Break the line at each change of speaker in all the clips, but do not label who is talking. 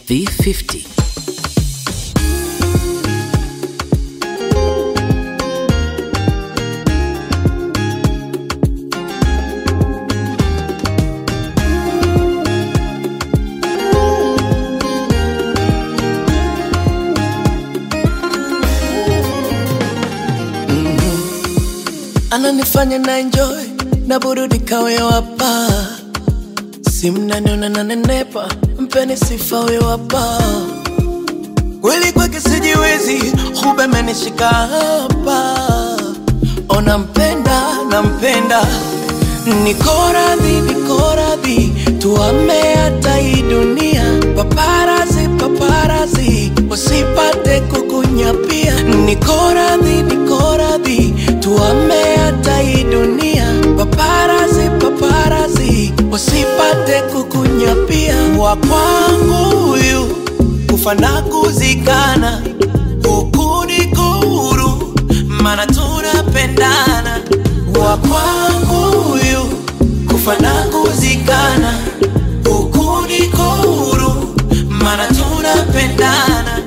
V50.
ananifanya na enjoy na burudika huyo hapa si mnaniona nanenepa mpeni sifa huyo hapa kweli kwake sijiwezi hubemenishika hapa ona mpenda nampenda niko radhi niko radhi tuame hata hii dunia paparazi paparazi wasipate kukunyapia niko radhi niko radhi tuame hata hii dunia paparazi paparazi wasipate kukunyapia wa kwangu huyu kufa na kuzikana huku niko huru mana tunapendana wa kwangu huyu kufa na kuzikana huku niko huru mana tunapendana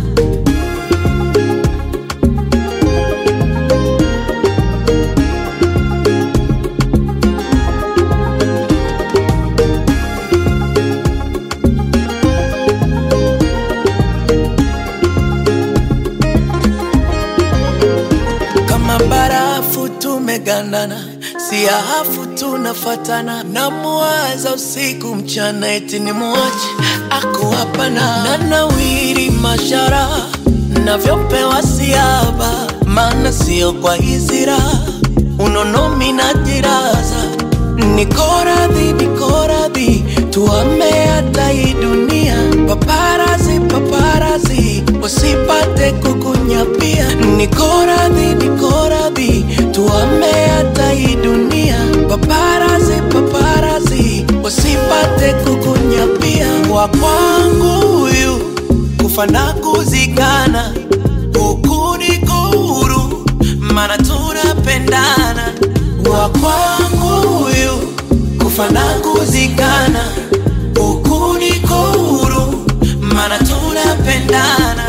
kama barafu tumegandana, si ahafu tunafatana, namuwaza usiku mchana, eti ni muache ako hapana, na nawiri mashara navyopewa siaba, maana sio kwa hizira unonomi na jiraza niko radhi, niko radhi, tuame hata hii dunia, paparazi, paparazi, wasipate kukunyapia. Niko radhi, niko radhi, tuame hata hii dunia, paparazi, paparazi, wasipate kukunyapia. Wa kwangu huyu kufa na kuzikana, huku niko huru, mana tunapendana. Wa kwangu huyu kufa na kuzikana, huku niko huru, mana tunapendana.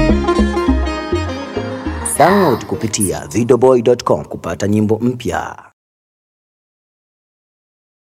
Download kupitia videoboy.com kupata nyimbo mpya.